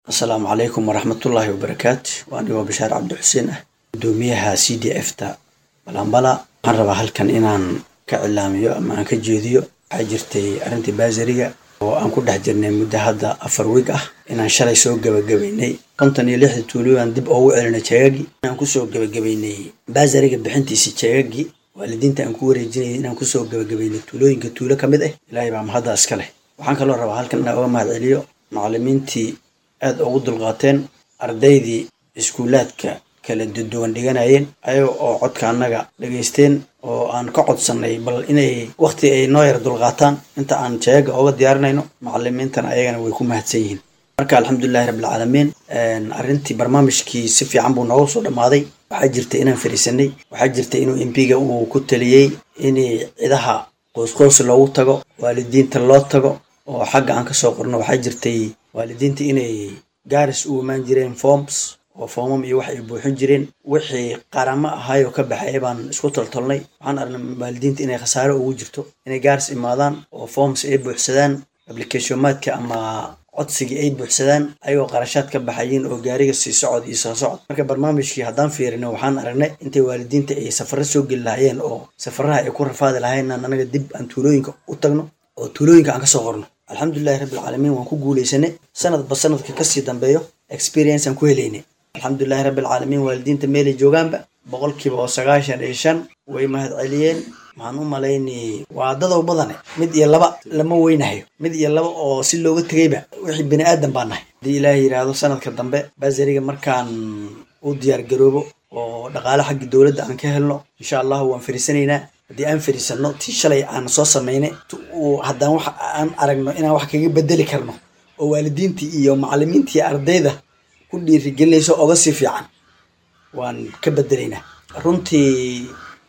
asalaamu calaykum waraxmatullaahi wabarakaatu waa anigoo bashaar cabdi xuseen ah gudoomiyaha c d f ta balambala waxaan rabaa halkan inaan ka cilaamiyo ama aan ka jeediyo waxaa jirtay arrintii baasariga oo aan ku dhex jirnay muddo hadda afar wiig ah inaan shalay soo gebagabaynay konton iyo lixda tuulo aan dib oogu celinay jeegagii inaan kusoo gebagabaynay baasariga bixintiisi jeegagii waalidiinta aan ku wareejinayay inaan kusoo gebagabaynay tuulooyinka tuulo ka mid ah ilaahay baa mahadda iska leh waxaan kaloo rabaa halkan inaan uga mahad celiyo macallimiintii aada ugu dulqaateen ardaydii iskuulaadka kala duwan dhiganayeen ayaga oo codka annaga dhegaysteen oo aan ka codsannay bal inay wakhti ay noo yar dulqaataan inta aan jeega ooga diyaarinayno macallimiintana ayagana way ku mahadsan yihiin marka alxamdulilahi rabbilcaalamiin arrintii barnaamijkii si fiican buu nooga soo dhammaaday waxaa jirta inaan fariisanay waxaa jirta inuu embiga uu ku taliyey in cidaha qoysqoys loogu tago waalidiinta loo tago oo xagga aan kasoo qorno waxaa jirtay waalidiinta inay gaaris u imaan jireen forms oo foomam iyo wax ay buuxin jireen wixii qaramo ahaay oo ka baxaya baan isku toltolnay waxaan aragnay waalidiinta inay khasaare ugu jirto inay gaaris imaadaan oo forms ay buuxsadaan applicationmaadka ama codsigii ay buuxsadaan ayagoo qarashaad ka baxayiin oo gaariga sii socod iyo soo socod marka barnaamijkii haddaan fiirino waxaan aragnay intay waalidiinta ay safaro soo geli lahaayeen oo safaraha ay ku rafaadi lahayn aan anaga dib aan tuulooyinka u tagno oo tuulooyinka aan kasoo qorno alxamdulilahi rabbilcaalamiin waan ku guuleysanay sanadba sanadka kasii dambeeyo experience aan ku helaynay alxamdulilahi rabbilcaalamiin waalidiinta meelay joogaanba boqolkiiba oo sagaashan iyo shan way mahad celiyeen waxaan u malaynay waa dadow badane mid iyo laba lama weynahayo mid iyo laba oo si looga tegayba wixii bini aadan baa nahay haddii ilaahay yidhaahdo sanadka dambe basariga markaan u diyaar garoobo oo dhaqaale xagga dowladda aan ka helno insha allahu waan fariisanaynaa haddii aan fariisanno tii shalay aan soo samaynay haddaan wax aan aragno inaan wax kaga bedeli karno oo waalidiintii iyo macallimiintii iyo ardayda ku dhiirigelinayso oga sii fiican waan ka bedelaynaa runtii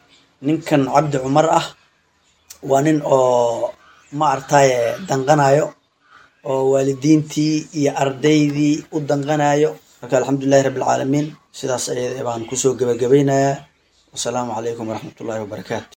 ninkan cabdi cumar ah waa nin oo ma artaye danqanayo oo waalidiintii iyo ardaydii u danqanayo marka alxamdulilahi rabbilcaalamiin sidaas ayada baan kusoo gebagabaynayaa wasalaamu calaykum waraxmatullaahi wabarakaatu